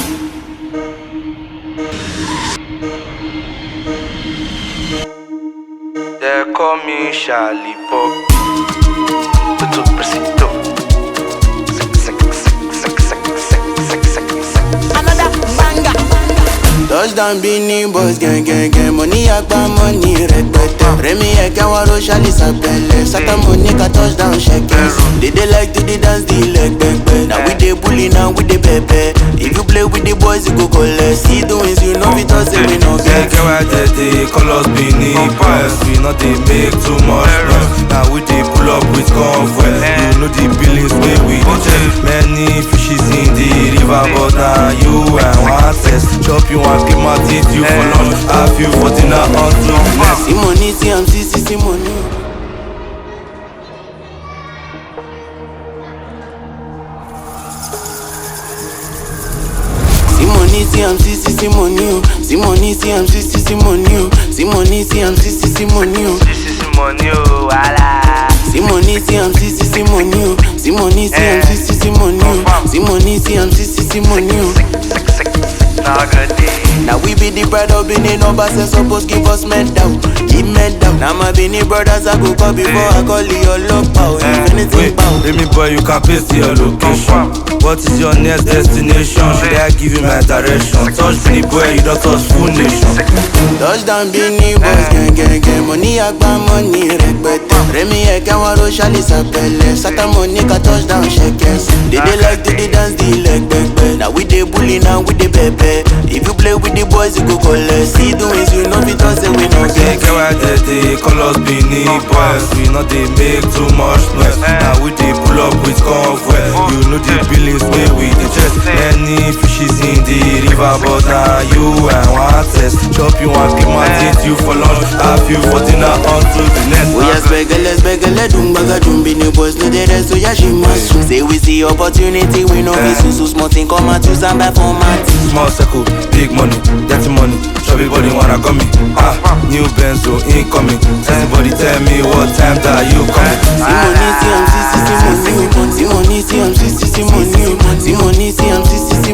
They call me Charlie Pop. Tudo preciso. Another banger. Touchdown Beanie Boys gang gang gang Money agba money rẹpẹtẹ Rẹmi ẹ̀kẹ́ wọn ro ṣálí sàpẹlẹ Sátàmù ní ká touchdown ṣẹkẹ They dey like to dey dance the leg pẹpẹ Na we dey bully na we dey pẹpẹ If you play with the boys you go collect See doings you know fit talk say we no Get get get why they dey call us Benin Boys. We not dey make too much noise. Now we dey pull up with convoy. You know the billings wey we dey check. Many fishes in the river, but now you and one test. Chop you and keep my teeth you for lunch. Have you for dinner until next. See money see am see see see money. See money see am see see see money o. See money see am see see see money o. See money see am see see see money o. This is money, oh, wala. See money, see am see see see money oh. See money, see am see see see money oh. See money, see am see see see money oh. Now good day. Now we be the pride of Benin numbers and suppose give us medal, give medal. Now my Benin brothers I go call before I call your love power. If anything Wait, power. let me boy, you can paste your location. What is your next destination? Should I give you my direction? Touch me, boy, you don't touch full nation. Touchdown Benin boys gang gang gang Money agba money rẹpẹtẹ Rẹmi ẹ̀kẹ́ wọn ro ṣálí sàpẹlẹ Sátàmù ní ká touchdown ṣẹkẹs They dey like to dey dance the leg pẹpẹ Na we dey bully na we dey pẹpẹ If you play with the boys you go collect See doings you know fit talk say we no Get get get why they dey call us Benin Boys. We not dey make too much noise. Now we dey pull up with convoy. You know the billings wey we dey chest. Many fishes in the river, but now you and one test. Chop you and keep my teeth you for lunch. Have you for dinner until the next. Oya spẹgẹlẹ spẹgẹlẹ dùngbàgà dùnbí ni boys no dey rest oya ṣì máa sùn. Say we see opportunity we no fit sùn so small thing come out use am buy format. Small circle, big money, dirty money. Chubby body wanna come me. Ah, new Benzo incoming. Everybody tell me what time that you coming. See money, see am, see, see, see money. See money, see am, see, see, see money. See money, see am, see, see, see